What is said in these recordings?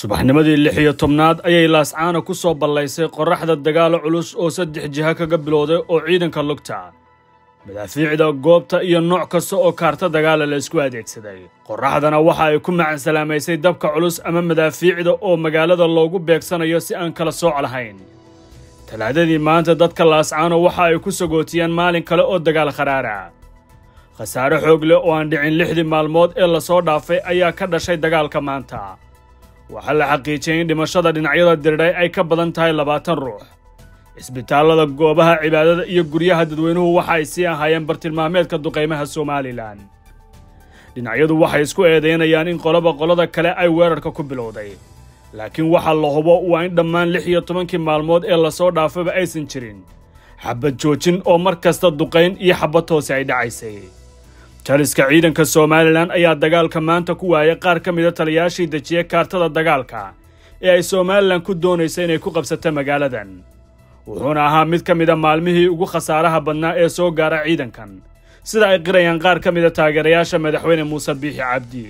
subaxnimadii lix iyo tobnaad ayay laascaana ku soo ballaysay qorraxda dagaalo culus oo saddex jiha kaga bilowday oo ciidanka lugta madaafiicda goobta iyo nooc kasta oo kaarta dagaala la isku adeegsaday qorraxdana waxa ay ku macansalaamaysay dabka culus ama madaafiicda oo magaalada loogu beegsanayo si aan kala sooc lahayn talaadadii maanta dadka laascaano waxa ay ku sagootiyeen maalin kale oo dagaal kharaara khasaare xoog leh oo aan dhicin lixdii maalmood ee lasoo dhaafay ayaa ka dhashay dagaalka maanta waxaa la xaqiijiyey in dhimashada dhinacyada dirdhay ay ka badan tahay labaatan ruux cisbitaallada goobaha cibaadada iyo guryaha dadweynuhu waxa ay sii ahaayeen bartilmaameedka duqaymaha somalilan dhinacyadu waxay isku eedaynayaan in qoloba qolada kale ay weerarka ku bilowday laakiin waxaa la hubo waa in dhammaan lix iyo tobankii maalmood ee lasoo dhaafaba aysan jirin xabad joojin oo mar kasta duqayn iyo xabad hoose ay dhacaysay taliska ciidanka somalilan ayaa dagaalka maanta ku waayay qaar ka mida taliyaashii dejiya kaartada dagaalka ee ay somalilan ku doonaysa inay ku qabsato magaaladan wuxuuna ahaa mid ka mida maalmihii ugu khasaaraha badnaa ee soo gaara ciidankan sida ay qirayaan qaar ka mida taageerayaasha madaxweyne muuse biixi cabdi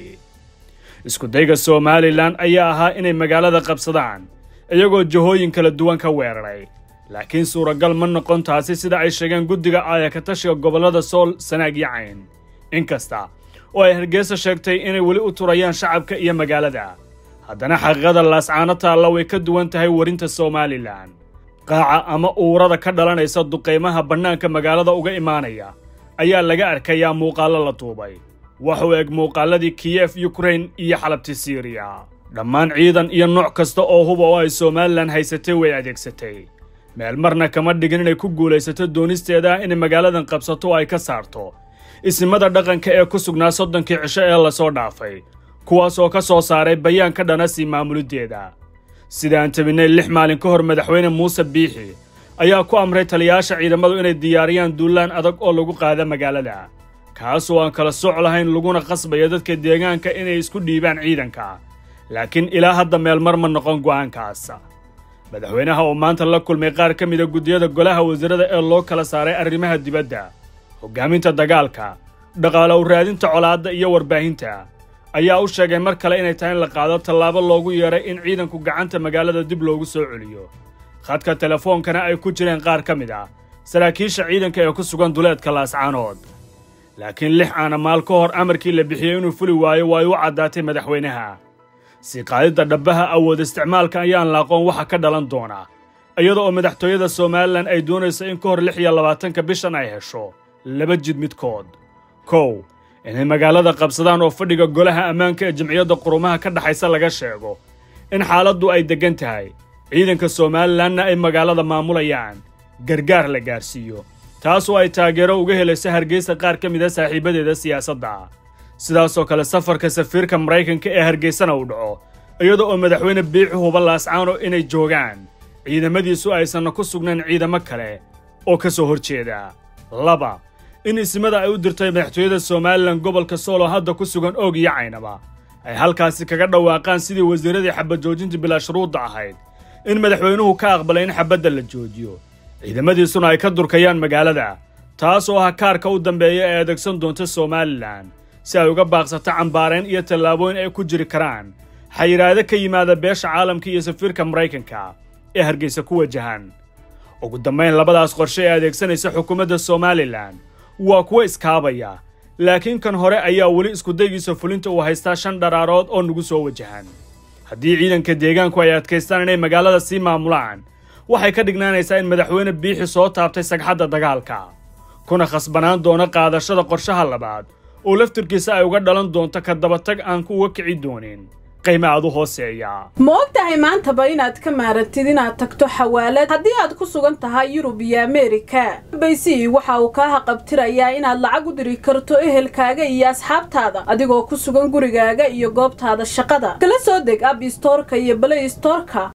iskudayga somalilan ayaa ahaa inay magaalada qabsadaan iyagoo jahooyin kala duwan ka weeraray laakiin suuragal ma noqon taasi sida ay sheegeen guddiga aayakatashiga gobollada sool sanaag iyo cayn inkasta oo ay hargeysa sheegtay inay weli u turayaan shacabka iyo magaalada haddana xaqiiqada laascaano taalla way ka duwan tahay warinta somalilan qaaca ama uurada ka dhalanaysa duqaymaha bannaanka magaalada uga imaanaya ayaa laga arkayaa muuqaallo la duubay wax u eg muuqaalladii kiyef yukrain iyo xalabti siriya dhammaan ciidan iyo nooc kasta oo huba oo ay somalilan haysatay way adeegsatay meel marna kama dhigin inay ku guulaysato doonisteeda inay magaaladan qabsato oo ay ka saarto isimada dhaqanka ee ku sugnaa soddonkii cisho ee lasoo dhaafay kuwaas oo ka soo saaray bayaan ka dhana sii maamuliddeeda sidaan tabinnay lix maalin ka hor madaxweyne muuse biixi ayaa ku amray taliyayaasha ciidamadu inay diyaariyaan duulaan adag oo lagu qaada magaalada kaas oo aan kala sooc lahayn laguna qasbayo dadka deegaanka inay isku dhiibaan ciidanka laakiin ilaa hadda meel mar ma noqon go'aankaas madaxweynaha oo maanta la kulmay qaar ka mida guddiyada golaha wasiirada ee loo kala saaray arrimaha dibadda hoggaaminta dagaalka dhaqaale u raadinta colaadda iyo warbaahinta ayaa u sheegay mar kale inay tahay in la qaado tallaabo loogu yeeray in ciidanku gacanta magaalada dib loogu soo celiyo khadka telefoonkana ay ku jireen qaar ka mid ah saraakiisha ciidanka ee ku sugan duleedka laascaanood laakiin lix aana maal ka hor amarkii la bixiyey inuu fuli waayo waa ay u caddaatay madaxweynaha sii qaadidda dhabbaha awood isticmaalka ayaan la aqoon waxa ka dhalan doona iyada oo madaxtooyada somalilan ay doonayso in ka hor lix iyo labaatanka bishan ay hesho laba jid midkood kow inay magaalada qabsadaan oo fadhiga golaha ammaanka ee jamciyadda qurumaha ka dhexaysa laga sheego in xaaladdu ay deggan tahay ciidanka somalilanna ay magaalada maamulayaan gargaar la gaarsiiyo taas oo ay taageero uga helayso hargeysa qaar ka mida saaxiibadeeda siyaasadda sidaasoo kale safarka safiirka maraykanka ee hargeysana uu dhaco iyada oo madaxweyne biixi huba laascaano inay joogaan ciidamadiisu aysanna ku sugnayn ciidamo kale oo ka soo hor jeeda laba in isimada ay u dirtay madaxtooyada somalilan gobolka soolo hadda ku sugan oog iyo caynaba ay halkaasi kaga dhawaaqaan sidii wasiiradii xabad joojinta bilaa shuruudda ahayd in madaxweynuhu ka aqbalay in xabadda la joojiyo ciidamadiisuna ay ka durkayaan magaalada taas oo ah kaarka u dambeeya ee adeegsan doonta somalilan si ay uga baaqsato cambaarayn iyo tallaabooyin ay ku jiri karaan xayiraado ka yimaada beesha caalamka iyo safiirka maraykanka ee hargeysa ku wajahan ugu dambayn labadaas qorshe ee adeegsanaysa xukuumadda somalilan waa kuwo iskaabaya laakiin kan hore ayaa weli iskudaygiisa fulinta uu haystaa shan dharaarood oo nagu soo wajahan haddii ciidanka deegaanku ay adkaystaan inay magaalada sii maamulaan waxay ka dhignaanaysaa in madaxweyne biixi soo taabtay sagxadda dagaalka kuna khasbanaan doono qaadashada qorshaha labaad oo laftirkiisa ay uga dhalan doonto ka dabatag aan kuuga kici doonin qiime aad u hooseeya ma og tahay maantaba inaad ka maarantid inaad tagto xawaalad haddii aad ku sugan tahay yurub iyo ameerika baysi waxa uu kaa haqabtirayaa inaad lacag u diri karto ehelkaaga iyo asxaabtaada adigoo ku sugan gurigaaga iyo goobtaada shaqada kala soo deg ab istoorka iyo balay istoorka